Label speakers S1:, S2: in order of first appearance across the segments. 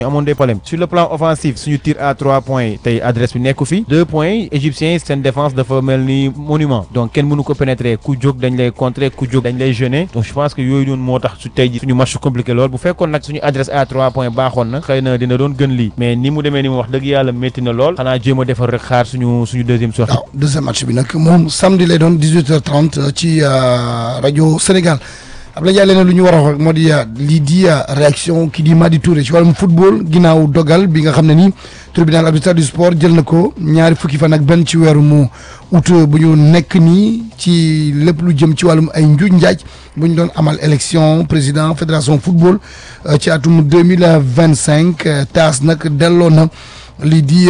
S1: amoon des problèmes sur le plan offensif suñu tir à trois points tey adresse bi nekku fi deux points égyptiens seen défense dafa mel ni monument donc kenn mënu ko pénétrer ku jóg dañ lay contrer ku jóg dañ lay gêner donc je pense que yooyu noonu moo tax su tey ji suñu match compliqué lool bu fekkoon nag suñu adresse à trois points baaxoon na xëy na dina doon gën lii mais ni mu demee ni mu wax dëgg yàlla métti na lool xanaa jéem a defar rek xaar suñu suñu deuxième sortie
S2: waaw deuxième match bi nag moom samedi lay doon 18h30 ci rajo Sénégal Abdoulaye Ndiaye leneen lu ñu war a wax moo di lii di réaction kii di Madi Touré ci wàllum football ginnaaw dogal bi nga xam ne nii tribunal arbitral du sport jël na ko ñaari fukki fan ak benn ci weeru mu août bu ñu nekk nii ci lépp lu jëm ci wàllum ay njuuj njaaj bu ñu doon amal élection président fédération football ci atum deux mille vingt cinq taas nag delloo na lii di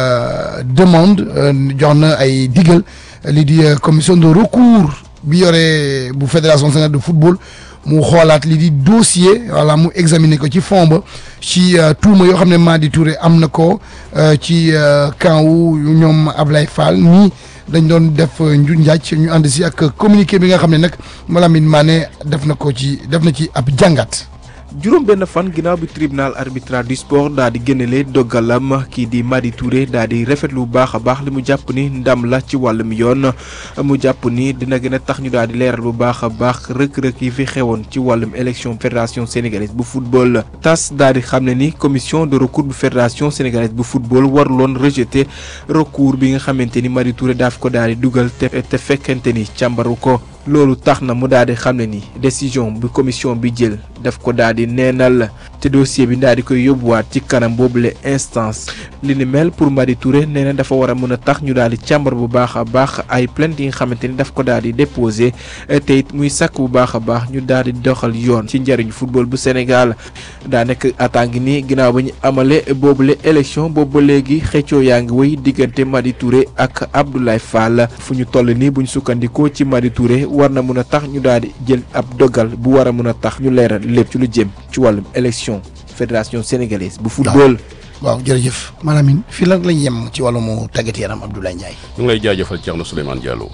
S2: demande jox na ay digal lii di commission de recours. bi yore bu fédération sénégalaise de football mu xoolaat li di dossier voilà mu examiner ko ci fond ba ci tuuma yoo xam ne Madi Touré am na ko ci camp wu ñoom Ablaye Fall nii dañ doon def nju njaaj ñu ànd si ak communiqué bi nga xam ne nag Malamine Mané def na ko ci def na ci ab jàngat.
S3: juróom benn fan ginnaaw bi tribunal arbitral du sport daa di génnele dogalam kii di Madi Touré daa di rafetlu bu baax a baax li mu jàpp ni ndam la ci wàllum yoon mu jàpp ni dina gën a tax ñu daal di leeral bu baax a baax rëkk-rëkk yi fi xewoon ci wàllum élection fédération sénégalaise bu football. tas daal di xam ne ni commission de recours bu fédération sénégalaise bu football waruloon rejeter recours bi nga xamante ni Madi Touré daaf ko daal di dugal te te fekkente ni càmbaru ko. loolu tax na mu daal di xam ne ni décision bi commission bi jël daf ko daal di neenal te dossier bi daal di koy yóbbuwaat ci kanam boobule instance li ni mel pour Madi Touré nee na dafa war a mën a tax ñu daal di càmbar bu baax a baax ay plainte yi nga xamante ni daf ko daal di déposé te it muy sàkk bu baax a baax ñu daal di doxal yoon ci njëriñu football bu Sénégal daa nekk attaque nii ginnaaw ba ñu amale boobule élection boobu ba léegi xëccoo yaa ngi wéy diggante Madi Touré ak Abdoulaye Fall fu ñu toll nii bu ñu sukkandikoo ci Madi Touré. war na mën a tax ñu daal di jël ab dogal bu war a mën a tax ñu leeral lépp ci lu jëm ci wàllum élection fédération sénégalaise bu football.
S2: waaw jërëjëf Malamine fii lan lañ yem ci wàllum tàggat yaram Abdoulaye Ndiaye.
S4: ñu ngi lay jaajëfal Thierno Souleymane Diallo.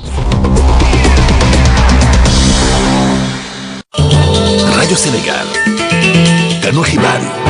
S5: rajo Sénégal. kanu xibaar yi.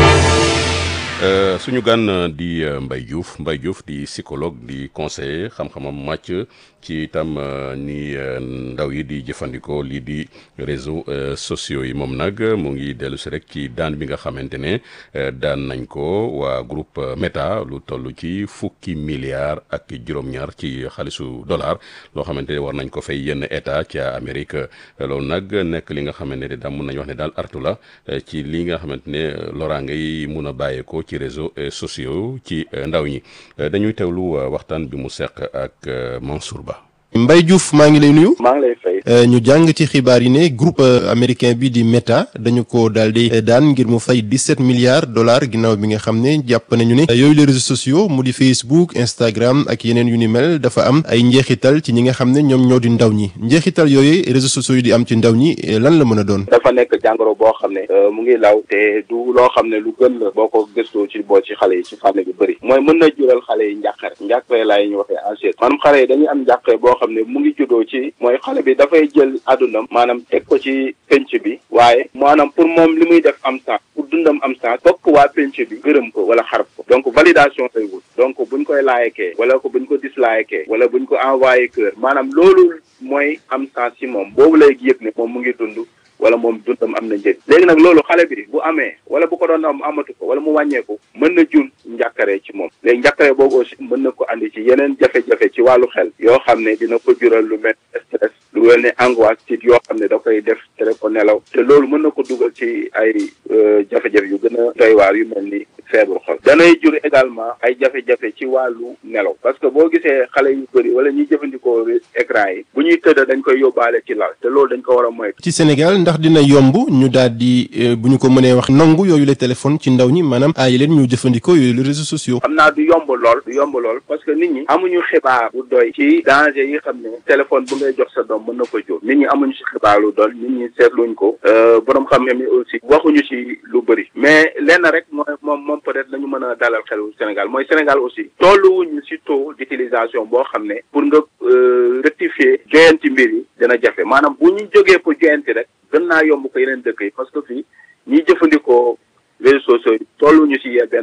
S4: suñu gan di Mbaye Diouf Mbaye Diouf di psychologue di conseiller xam-xamam màcc ci itam ni ndaw yi di jëfandikoo lii di réseaux sociaux yi moom nag mu ngi dellu si rek ci daan bi nga xamante ne daan nañ ko waa groupe Meta lu toll ci fukki milliards ak juróom-ñaar ci xaalisu dollar loo xamante ne war nañ ko fay yenn état ca Amérique loolu nag nekk li nga xamante ne daal mun nañ wax ne daal artu la ci li nga xamante ne loraange yi mun a bàyyeekoo ci réseaux sociaux ci ndaw ñi dañuy teewlu waxtaan bi mu seq ak Mansour Ba.
S6: Mbaye Diouf maa ngi lay nuyu.
S7: maa ngi lay fay.
S6: ñu jàng ci xibaar yi ne groupe américain bi di Meta dañu ko daal di daan ngir mu fay dix-sept milliards dollars ginnaaw bi nga xam ne jàpp nañu ne yooyu les réseaux sociaux mu di Facebook Instagram ak yeneen yu ni mel dafa am ay njeexital ci ñi nga xam ne ñoom ñoo di ndaw ñi njeexital yooyu réseaux sociaux yi di am ci ndaw ñi lan la mën a doon.
S7: dafa nekk jàngoro boo xam ne mu ngi law te du loo xam ne lu gën la boo ko gëstoo ci boo ci xale yi ci fànn bi bëri mooy mën na jural xale yi njàqare njàqare laay ñu waxee enchère maanaam xale yi dañuy am njàqare boo xam ne mu ngi juddoo ci mooy xale bi dafay jël àddunam maanaam teg ko ci penc bi waaye maanaam pour moom li muy def am sens pour dundam am sens fokk waa penc bi gërëm ko wala xarab ko donc validation lay wut donc buñ koy laayekee wala ko buñ ko dislayekee wala buñ ko envoyé cœur maanaam loolu mooy am sens ci moom boobu lay yëg ne moom mu ngi dund wala moom dundam am na njëriñ léegi nag loolu xale bi bu amee wala bu ko doon am amatu ko wala mu wàññeeku mën na jur njàkkare ci moom léegi njàkkare boobu aussi mën na ko andi ci yeneen jafe-jafe ci wàllu xel yoo xam ne dina ko jural lu mel stress lu mel ne angoisse ci yoo xam ne da koy def tere ko nelaw te loolu mën na ko dugal ci ay jafe-jafe yu gën a doy waar yu mel ni feebar xol danay jur également ay jafe-jafe ci wàllu nelaw parce que boo gisee xale yu bëri wala ñuy jëfandikoo écran yi bu ñuy tëdd dañ koy yóbbaale ci lal te loolu dañ ko war a moytu
S6: ci Sénégal ndax dina yomb ñu daal di bu ñu ko mënee wax nangu yooyu la téléphone ci ndaw ñi maanaam aayi leen ñu jëfandikoo yooyu les réseaux sociaux.
S7: xam naa du yomb lool du yomb lool parce que nit ñi amuñu xibaar bu doy ci danger yi xam ne téléphone bu ngay jox sa doom mën na ko jóg nit ñi amuñu ci xibaar lu doy nit ñi seetluñ ko borom xam-xam yi aussi waxuñu ci lu bëri mais lenn rek mooy moom moom peut-être lañu mën a dalal xelu Sénégal mooy Sénégal aussi tolluwuñu ci taux d'utilisation boo xam ne pour nga rectifier joyanti mbir yi dina jafe maanaam bu ñu jógee pour joyanti rek gën naa yomb ko yeneen dëkk yi parce que fii ñiy jëfandikoo réseaux sociaux yi tolluñu ci benn